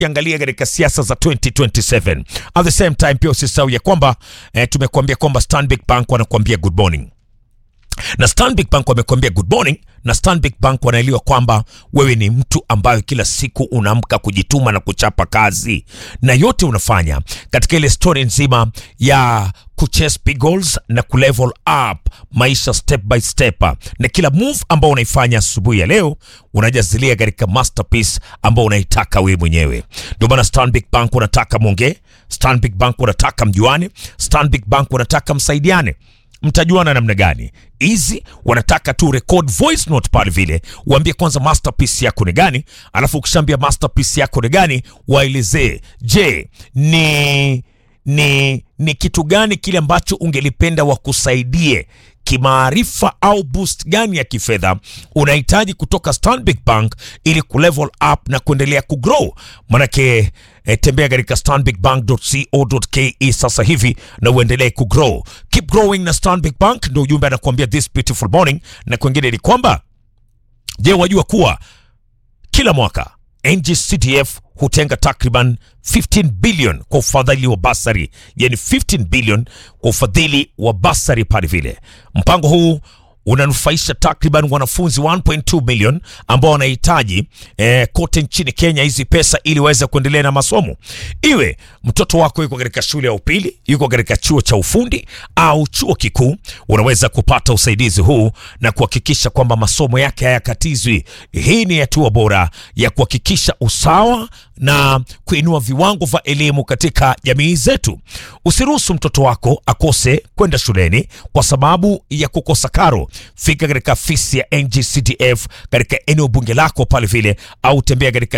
tukiangalia katika siasa za 2027. At the same time pia usisahau ya kwamba eh, tumekuambia kwamba Stanbic Bank wanakuambia good morning na Stanbic Bank wamekuambia good morning, na Stanbic Bank wanaelewa kwamba wewe ni mtu ambayo kila siku unaamka kujituma na kuchapa kazi, na yote unafanya katika ile story nzima ya kuchase big goals na kulevel up maisha step by step, na kila move ambao unaifanya asubuhi ya leo unajazilia katika masterpiece ambao unaitaka wewe mwenyewe. Ndio maana Stanbic Bank wanataka mwongee, Stanbic Bank wanataka mjuane, Stanbic Bank wanataka msaidiane mtajuana namna gani? Hizi wanataka tu record voice note pale vile, uambie kwanza masterpiece yako ni gani, alafu ukishaambia masterpiece yako ni gani, waelezee, je, ni ni ni kitu gani kile ambacho ungelipenda wakusaidie kimaarifa au boost gani ya kifedha unahitaji kutoka Stanbic Bank ili kulevel up na kuendelea kugrow. Manake eh, tembea katika stanbicbank.co.ke sasa hivi na uendelee kugrow. Keep growing na Stanbic Bank, ndio ujumbe anakuambia this beautiful morning. Na kwengine ni kwamba je, wajua kuwa kila mwaka NGCDF hutenga takriban 15 billion kwa ufadhili wa basari, yani 15 billion kwa ufadhili wa basari pale vile. Mpango huu unanufaisha takriban wanafunzi 1.2 million ambao wanahitaji eh, kote nchini Kenya hizi pesa ili waweze kuendelea na masomo. Iwe mtoto wako yuko katika shule ya upili, yuko katika chuo cha ufundi au chuo kikuu, unaweza kupata usaidizi huu na kuhakikisha kwamba masomo yake hayakatizwi. Hii ni hatua bora ya kuhakikisha usawa na kuinua viwango vya elimu katika jamii zetu. Usiruhusu mtoto wako akose kwenda shuleni kwa sababu ya kukosa karo. Fika katika afisi ya NGCDF katika eneo bunge lako pale vile, au tembea katika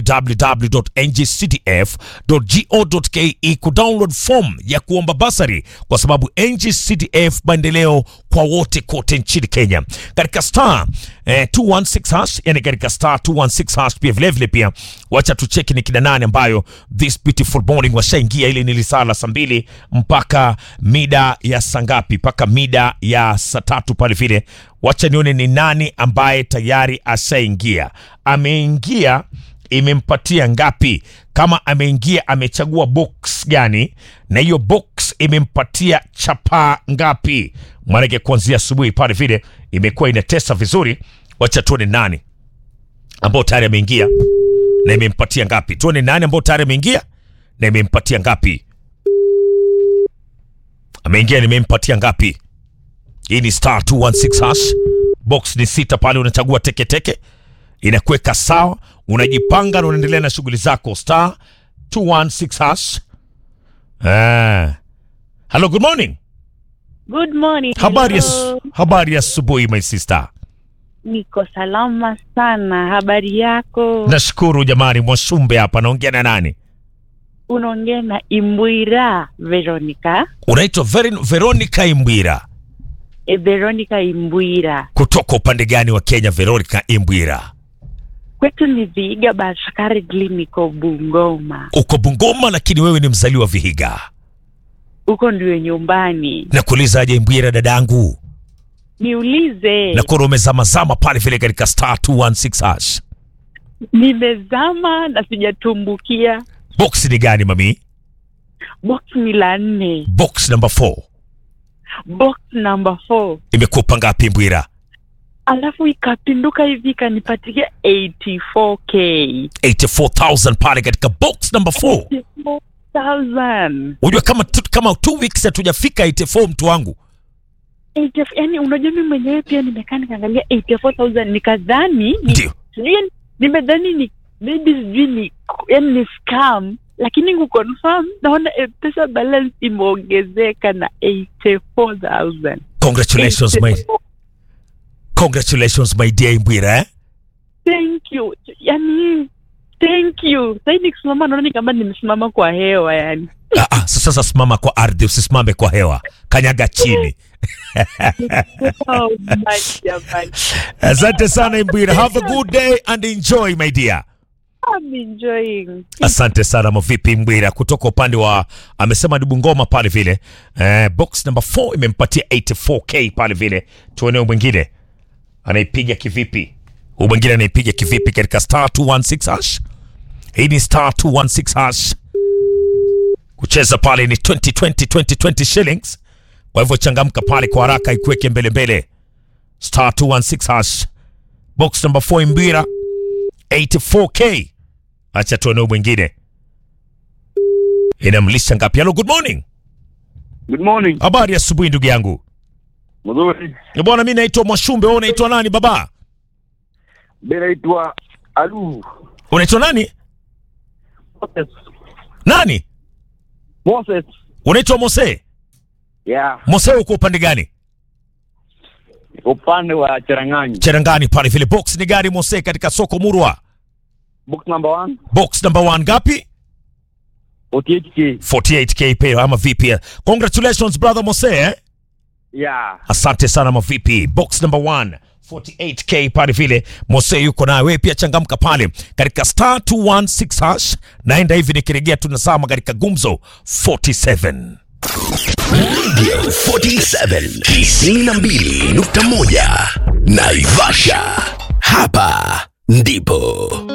www.ngcdf.go.ke kudownload form ya kuomba basari, kwa sababu NGCDF maendeleo kwa wote kote nchini Kenya katika star eh, 216 hash, yani katika star 216 hash. Pia vilevile pia wacha tucheki ni kina nane ambayo this beautiful morning washaingia, ili nilisala saa mbili mpaka mida ya saa ngapi? Mpaka mida ya saa tatu pale vile. Wacha nione ni nani ambaye tayari ashaingia. Ameingia, imempatia ngapi? Kama ameingia, amechagua box gani, na hiyo box imempatia chapaa ngapi? Maanake kuanzia asubuhi pale vile imekuwa inatesa vizuri. Wacha tuone nani ambao tayari ameingia na imempatia ngapi. Tuone nani ambao tayari ameingia na imempatia ngapi. Ameingia na imempatia ngapi? Hii ni star 216 hash. Box ni sita pale, unachagua teketeke, inakuweka sawa, unajipanga na unaendelea na shughuli zako. Star 216 hash. Ah. Hello, good morning. Good morning. Habari ya Hello. habari ya asubuhi my sister. Niko salama sana. Habari yako? Nashukuru jamani, Mwashumbe hapa naongea na nani? Unaongea na Imbwira Veronica. Unaitwa Verin- Veronica Imbwira. E, Veronica Imbwira. Kutoka upande gani wa Kenya Veronica Imbwira? Kwetu ni Vihiga but currently niko Bungoma. Uko Bungoma lakini wewe ni mzaliwa Vihiga. Huko ndio nyumbani. Nakuulizaje Imbwira dadangu? Niulize. Nakuona umezamazama pale vile katika star 216 hash. Nimezama na sijatumbukia. Box ni gani mami? Box ni la nne. Box number 4. Box number 4. Imekupa ngapi Imbwira? Alafu ikapinduka hivi ikanipatia 84k. 84,000 pale katika box number 4. 84,000. Unajua kama tu, kama 2 weeks hatujafika 84 mtu wangu. 80 yani unajua mimi mwenyewe pia nimekaa nikaangalia 84000 nikadhani ni- Ndio. sijui yani, nimedhani ni maybe sijui ni yani ni scam lakini kuconfirm naona pesa balance imeongezeka na 84000 Congratulations my Congratulations my dear Imbwira eh? thank you yani thank you sasa nikisimama naona ni kama nimesimama kwa hewa yani Ah, ah, sasa simama kwa ardhi usisimame kwa hewa. Kanyaga chini. oh my jamani Asante sana Imbwira. Have a good day and enjoy my dear. I'm enjoying Asante sana Mavipi Mbwira kutoka upande wa amesema ni Bungoma pale vile. Eh, box number 4 imempatia 84k pale vile. Tuone huyu mwingine anaipiga kivipi? Huyu mwingine anaipiga kivipi katika star 216 hash? Hii ni star 216 hash. Kucheza pale ni 20 20 20 20 shillings. Kwa hivyo changamka pale kwa haraka, ikuweke mbele mbele. Star 216 hash. Box number 4 Imbira 84k. Acha tuone huyu mwingine inamlisha ngapi? Hello, good morning. Good morning. Habari ya asubuhi ndugu yangu. Mzuri. Eh, Bwana, mimi naitwa Mwashumbe. Wewe unaitwa nani baba? Mimi naitwa Alu. Unaitwa nani? Moses. Nani? Moses. Unaitwa Mose. Yeah. Mose, uko upande gani? Upande wa Cherangani. Cherangani pale vile. Box ni gari Mose katika soko Murwa. Book number one. Box number one ngapi? 48K. 48k pay ama vipi? Congratulations brother Mose. Eh? Yeah. Asante sana mavipi. Box number one 48k pale vile Mose yuko naye. Wewe pia changamka pale katika star 216 hash. Naenda hivi nikirejea tunasama katika gumzo 47. Radio 47 92.1 Naivasha. Hapa ndipo